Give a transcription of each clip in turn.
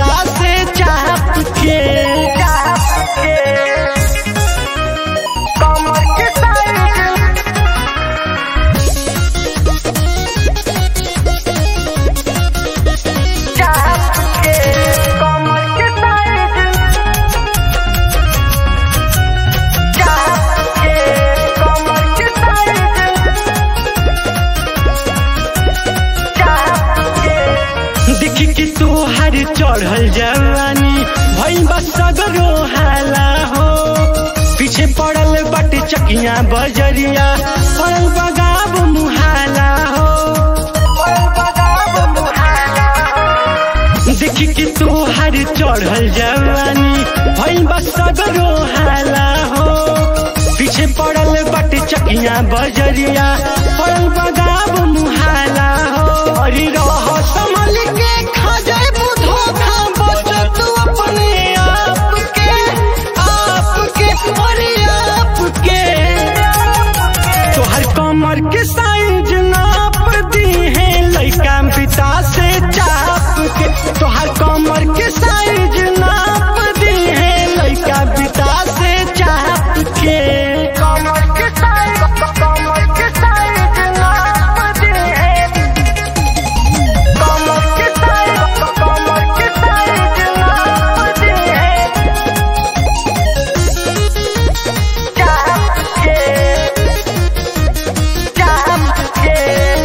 बिता से चाप के कमर के साइड चाप के कमर के साइड चाप के कमर के साइड चाप के देखी कि तोहर चढ़ल जवानी भई बस सगरो हाला हो पीछे पड़ल बट चकिया बजरिया पड़ल बगाब मुहाला हो देखी कि तोहर चढ़ल जवानी भई बस सगरो हाला हो पीछे पड़ल बट चकिया बजरिया पड़ल बगाब मुहाला हो अरे रह संभल के खा जाए बुधो खा बचत अपने आप के आप के अरे आप के तोहर कमर के साइज नाप दी है लइका पिता से चाप के तोहर कमर के साइज नाप दी है लइका पिता से चाप के कमर के साइड कमर के साइड नाप दे कमर के साइड कमर के साइड नाप दे चाप के चाप के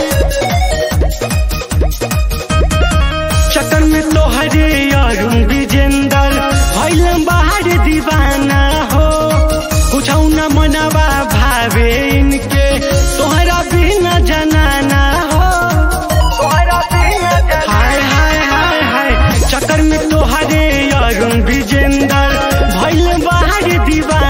चक्कर में तोहरे अरुण विजेंदर भैल बाहर दीवाना हो कुछ न मनवा भावे इनके तोहरा बिना जनाना हो तोहरा बिना हाय हाय हाय हाय चक्कर में तोहरे अरुण विजेंदर भैल बाहर दीवाना